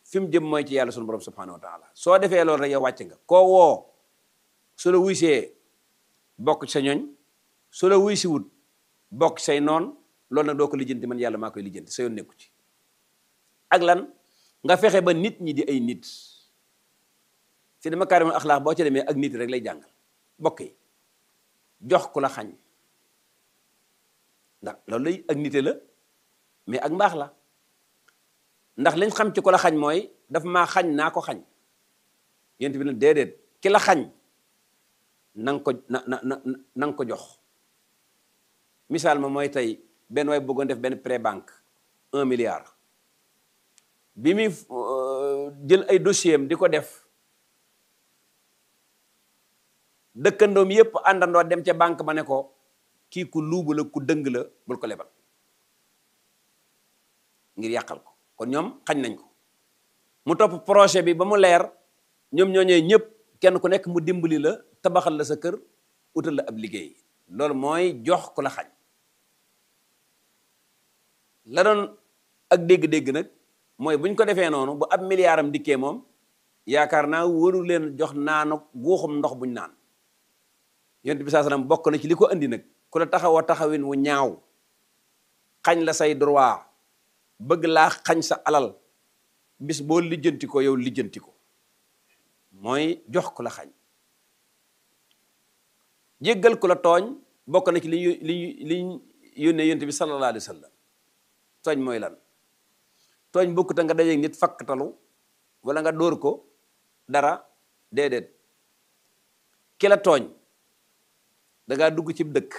fi mu jëm mooy ci yàlla sunu borom subhanahu wa taala soo defee loolu rek yow wàcc nga koo woo su la wuysee bokk ci sa ñooñ su la wuy si wut bokk ci say noon loolu nag doo ko lijjanti man yàlla maa koy lijjanti sa yoon nekku ci ak lan nga fexe ba nit ñi di ay nit si dama kaarimul axlaax boo ci demee ak nit rek lay jàngal bokk yi jox ku la xañ ndax loolu lay ak nite la mais ak mbaax la ndax liñ xam ci ku la xañ mooy daf maa xañ naa ko xañ yent bi ne déedéet ki la xañ na nga ko na na na na nga ko jox misaal ma mooy tey benn waay bëggoon def benn pré banque un milliard bi muy jël ay dossier am di ko def dëkkandoom yépp àndandoo dem ca banque ba ne ko kii ku luubu la ku dëng la bul ko lebal ngir yàqal ko kon ñoom xañ nañ ko mu topp projet bi ba mu leer ñoom ñooñee ñëpp kenn ku nekk mu dimbali la tabaxal la sa kër utal la ab liggéey loolu mooy jox ku la xañ la doon ak dégg-dégg nag mooy bu ñu ko defee noonu bu ab milliardam dikkee moom yaakaar naa waru leen jox naanu guuxum ndox buñ naan yonent bi saa salaam bokk na ci li ko andi nag ku la taxaw a taxawin wu ñaaw xañ la say droit bëgg laa xañ sa alal bis boo lijjanti ko yow lijjanti ko mooy jox ku la xañ jéggal ku la tooñ bokk na ci li ñu li ñu li ñu yónnee yonent bi sallallahu alayhi wa sallam tooñ mooy lan tooñ bokkut nga dajeeg nit fakkatalu wala nga dóor ko dara déedéet ki la tooñ da ngaa dugg ci dëkk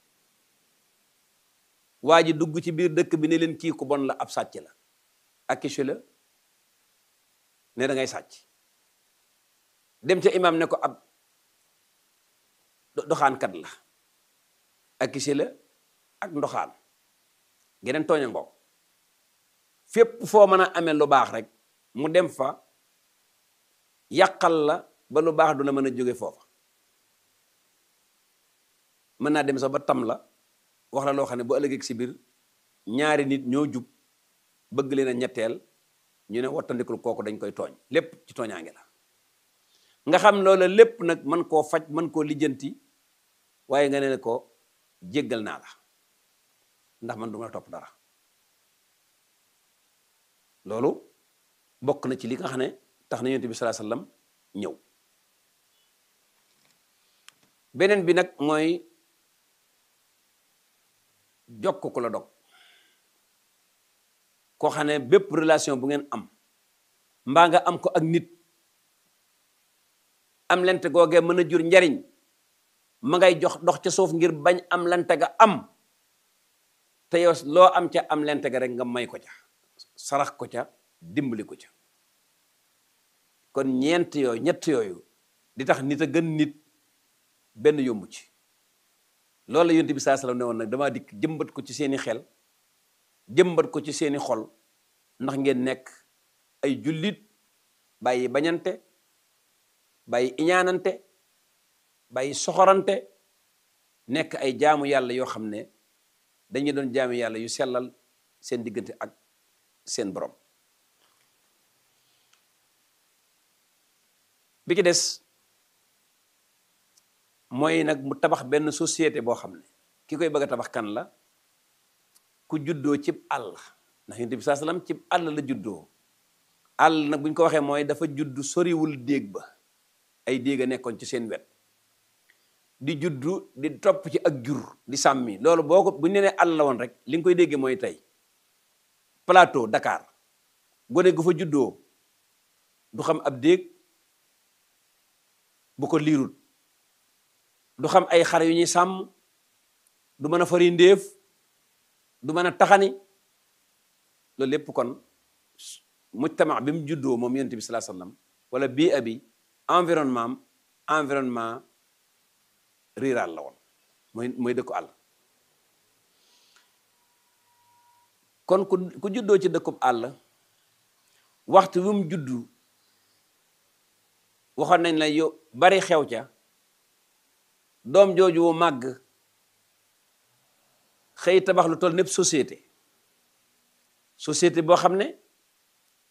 waa ji dugg ci biir dëkk bi ne leen kii ku bon la ab sàcc la accusé la ne da ngay sàcc dem ca imam ne ko ab doxaankat la accusé la ak ndoxaan geneen tooña ngoog fépp foo mën a amee lu baax rek mu dem fa yàqal la ba lu baax du la mën a jóge foofa mën naa dem sax ba tam la wax la loo xam ne bu ëllëgee si biir ñaari nit ñoo jub bëgg leen a ñetteel ñu ne wattandikul kooku dañ koy tooñ lépp ci tooñaange la nga xam loola lépp nag mën koo faj mën koo lijjanti waaye nga ne ko jéggal naa la ndax man du ma la topp dara loolu bokk na ci li nga xam ne tax na yonent bi sallallahu alayhi wasallam ñëw beneen bi nag mooy jokk ku la dog koo xam ne bépp relation bu ngeen am mbaa nga am ko ak nit am lente googee mën a jur njariñ ma ngay jox dox ca suuf ngir bañ am lente ga am te yow loo am ca am lente ga rek nga may ko ca sarax ko ca dimbali ko ca kon ñeent yooyu ñett yooyu di tax nit a gën nit benn yombu ci loolu la yonent bi saa salaam ne woon nag damaa dikk jëmbat ko ci seeni xel jëmbat ko ci seeni xol ndax ngeen nekk ay jullit bàyyi bañante bàyyi iñaanante bàyyi soxorante nekk ay jaamu yàlla yoo xam ne dañuy doon jaamu yàlla yu sellal seen diggante ak seen borom bi ci des mooy nag mu tabax benn société boo xam ne ki koy bëgg a tabax kan la ku juddoo cib àll ndax yonent bi saa salaam cib àll la juddoo àll nag bu ñu ko waxee mooy dafa juddu soriwul déeg ba ay déeg a nekkoon ci seen wet di juddu di topp ci ak jur di sàmmi loolu boo ko bu ñu nee àll la woon rek li nga koy déggee mooy tey plateau Dakar gone gu fa juddoo du xam ab déeg bu ko liirut du xam ay xar yu ñuy sàmm du mën a fari ndéef du mën a taxani loolu lépp kon mujtama bi mu juddoo moom yonent bi sallallahu alayhi wasallam wala bii abi environnement am environnement rural la woon mooy mooy dëkku àll kon ku ku juddoo ci dëkkub àll waxtu wi mu juddu waxoon nañ la yow bari xew ca doom jooju wu màgg xëy tabax lu toll népp société société boo xam ne